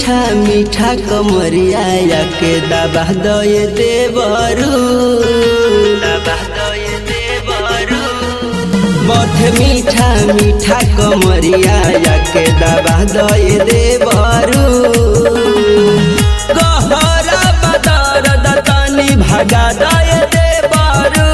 मीठा मीठा कमरिया के दबा दय देवरू दबा दय देवरू बथ मीठा मीठा कमरिया के दबा दय देवरू गहरा बदर दतनी भगा दय देवरू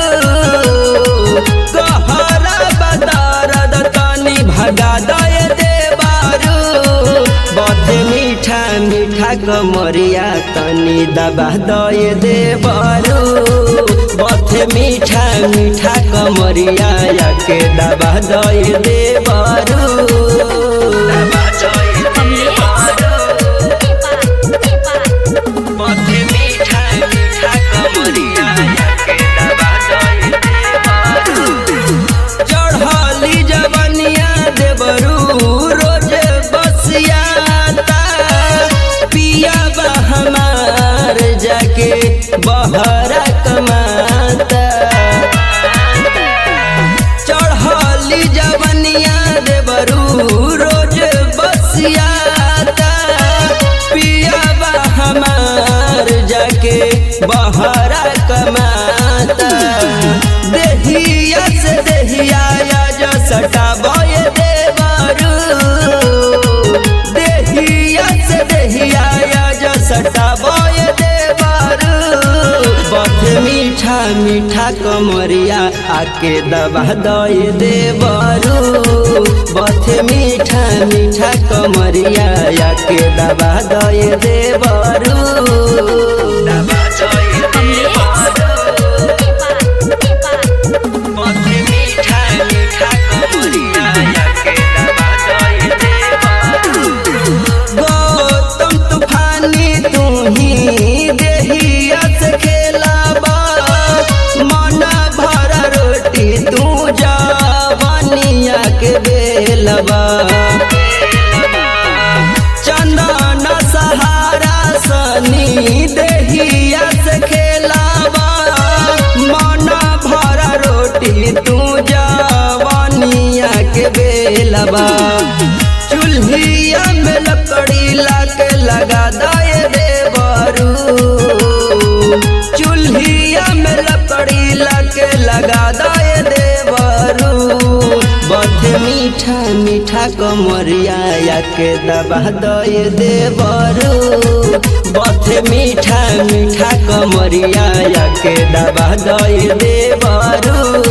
गहरा बदर दतनी भगा दय देवरू बथ मीठा मीठा कमरिया तनी दबा दय देवरू बथ मीठा मीठा कमरिया के दबा दय देवरू दबा दय देवरू बथ मीठा मीठा कमरिया के दबा दय देवरू चढ़ली जवनिया देवरू रोज बसियाता पिया बा हमार जाके बहरा कमाता चढ़ली जवनिया देवरू रोज बसियाता पिया बा हमार जाके बहरा कमाता देहिया से देहिया जो सटाबय देवरू देहिया से देहिया जो सटाबय देवरू बथ मीठा मीठा कमरिया आके दबा दय देवरू बथ मीठा मीठा कमरिया आके दबा दय देवरू दबा दय देवरू बथ मीठा मीठा कमरिया के दबा दय देवरू गौतम तूफानी तू ही देहिया से खेलाबा मन भर रोटी तू जवानिया के बेलबा चंदन सहारा सनी देहिया से खेलाबा मन भर रोटी तू जवानिया के बेलबा चूल्हिया में लकड़ी लाके लगा दय देवरू चूल्हिया में लकड़ी लाके लगा दय देवरू बथ मीठा मीठा कमरिया के दबा दय देवरू बथ मीठा मीठा कमरिया के दबा दय देवरू